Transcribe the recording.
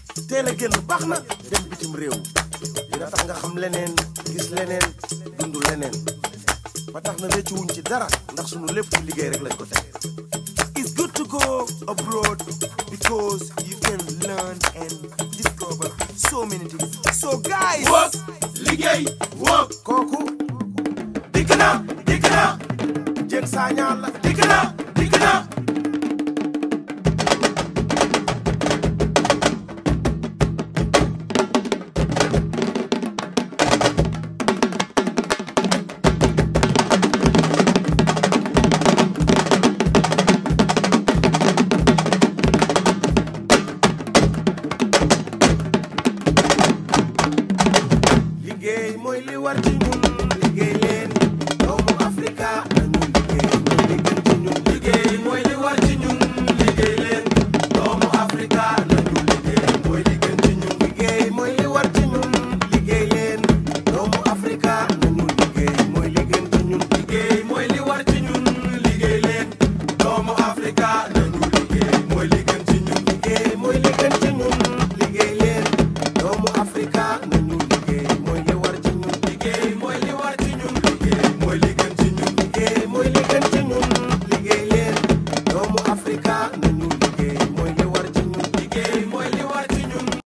teel a génn baax na dem bitim réew dina tax nga xam leneen gis leneen dund leneen ba tax na rëccu wuñ ci dara ndax sunu lépp ci liggéey rek lañ ko teg it's good to go abroad because you can learn and discover so many things so guys work liggéey work kooku dikk na dikk na jën saa ñaan la dikk na dikk na liggéey mooy li war ci